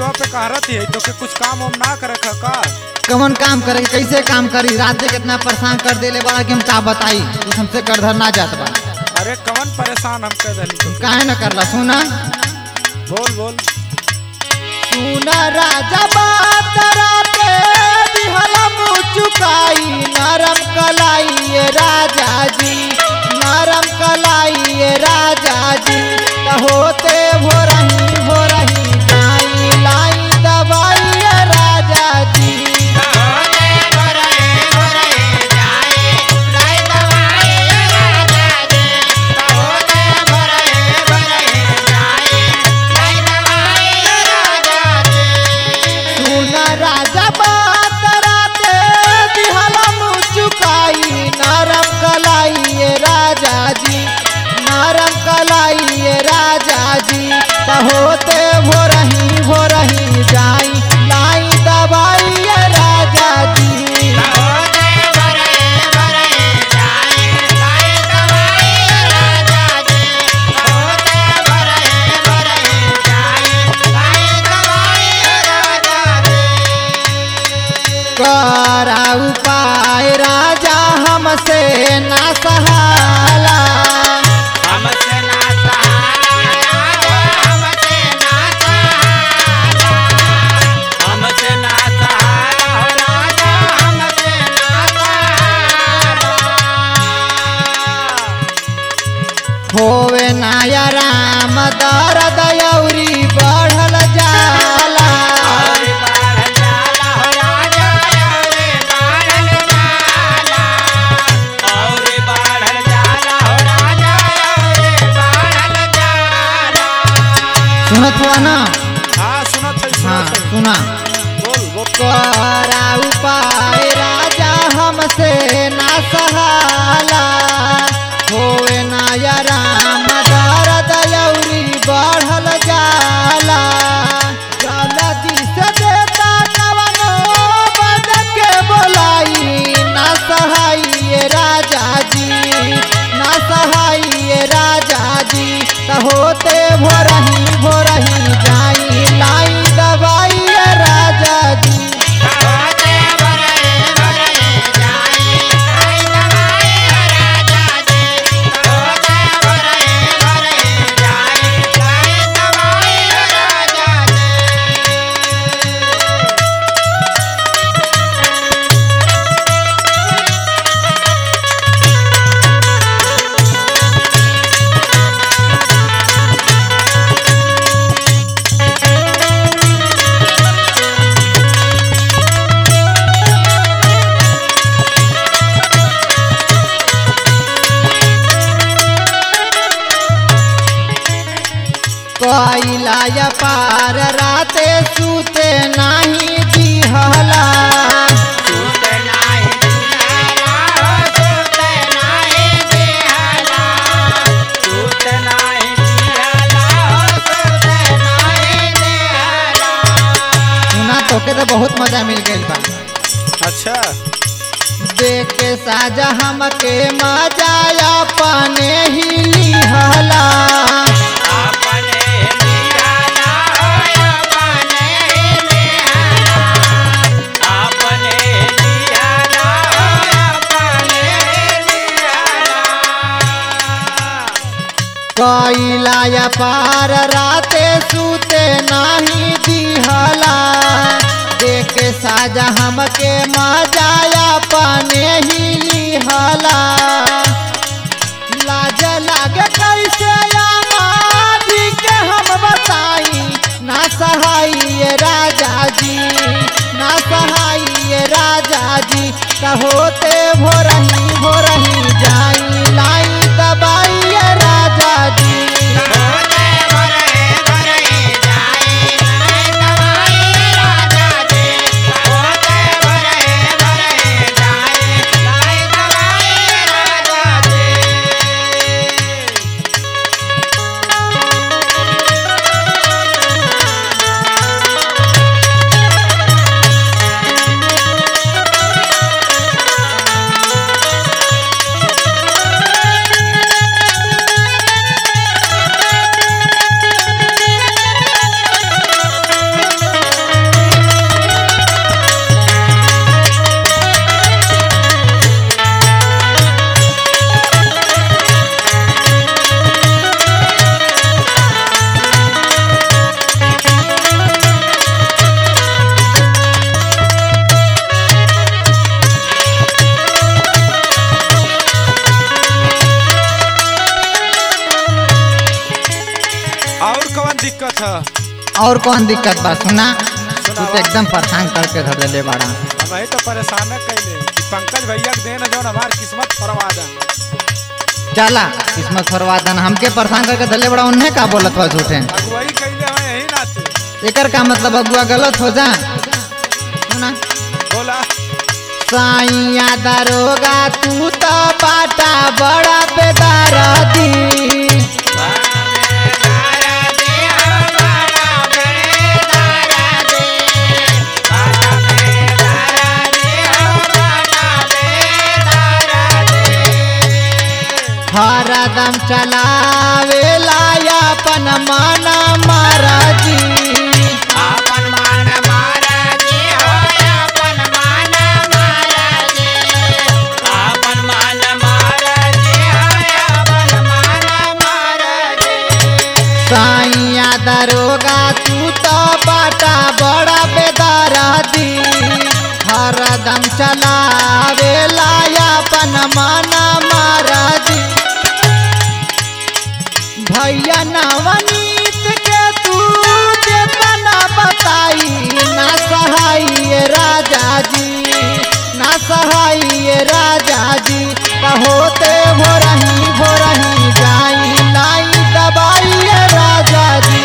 सेवा पे कहरत है तो के कुछ काम वाम ना करे खा का कौन काम करे कैसे काम करी रात से कितना परेशान कर देले बड़ा कि हम का बताई तू हमसे कर धर ना जात बा अरे कवन परेशान हम कह दली तो काहे न करला सुना बोल बोल सुना राजा बात राते दिहला मुँह चुकाई नरम कलाई ये राजा जी नरम कलाई ये राजा जी त होते भो रही भो रही लाई लाई दवाई ये राजा जी सुना राजा बात राते दिहला मुँह चुकाई नरम कलाई ये राजा जी नरम कलाई ये राजा जी त होते भो रही भो रही जाई लाई दवाई ये राजा जी करा उपाय राजा हमसे ना सहाला हमसे ना सहारा हमसे ना सहारा हमसे ना सहारा राजा हमसे ना सहारा होवे नाया राम दर्द यौरी बढ़ल जाला और बाढ़ जाला हो राजा और बाढ़ जाला और बाढ़ जाला हो राजा और बाढ़ जाला सुनत हुआ ना हाँ सुनत है हाँ सुनत है सुना बोल बोल करा उपाय राजा हमसे ना सहाला होवे नाया राम दर्द यौरी बढ़ल जाला जल्दी से देता कवनो बद के बोलाई ना सहाय राजा जी ना सहाय राजा जी त होते भोरही भोरही जाई लाई दवाई राजा जी होते बरे बरे जाई आई दवाई राजा जी होते बरे बरे जाई आई दवाई राजा जी कोइला पार राते सूते नाही दिहला सूत नाही दिहाला हो सूत नाही दिहाला सूत नाही दिहाला हो सूत नाही दिहाला सुना तोके तो बहुत मजा मिल गइल बा अच्छा देख के साजा हमके मजा अपने ही लिहला अपने निराला हो अपने निराला अपने निराला हो अपने निराला कोइला पार राते सूते नाही दिहला देख के साजा हमके मजा अपने ही लिहला लाज लागे कैसे आमादी के हम बताई ना सहाय राजा जी ना सहाय राजा जी कहोते भोरही भोरही जाई लाई दबाई राजा जी होते बरे बरे जाई आई दवाई राजा जी होते बरे बरे जाई आई दवाई राजा जी सुना अच्छा और कौन दिक्कत बा सुना तू सुनावा। तो एकदम परेशान करके धर देले बाड़ा अब वही तो परेशान कैले कि पंकज भैया के देन जौन हमार किस्मत फरवा देन चला किस्मत फरवादन हमके परेशान करके धरले बड़ा उन्हें का बोलत बा झूठे अगुवाई कैले हमें यही नाते एकर का मतलब अगुआ गलत हो जा सुना बोला साइया दरोगा तू तो बाटा बड़ा बेदार दी हरदम चलावे लाया अपन माना महाराजी आपन मान महाराजी हो आपन मान महाराजी आपन मान महाराजी हो आपन मान महाराजी साइया दरोगा तू तो बाटा बड़ा बेदारा दी हरदम चलावे लाया अपन माना महाराजी भैया नवनीत के तू जेतना बताई ना सहाय राजा जी ना सहाय राजा जी कहोते भोरही भोरही जाई लाई दबाई राजा जी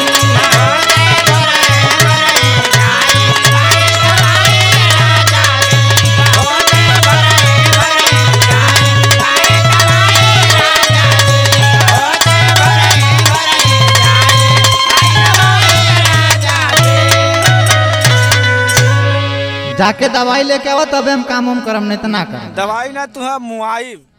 जाके दवाई लेके आओ तबे हम काम उम करम नहीं तो ना करम दवाई ना तू मुआई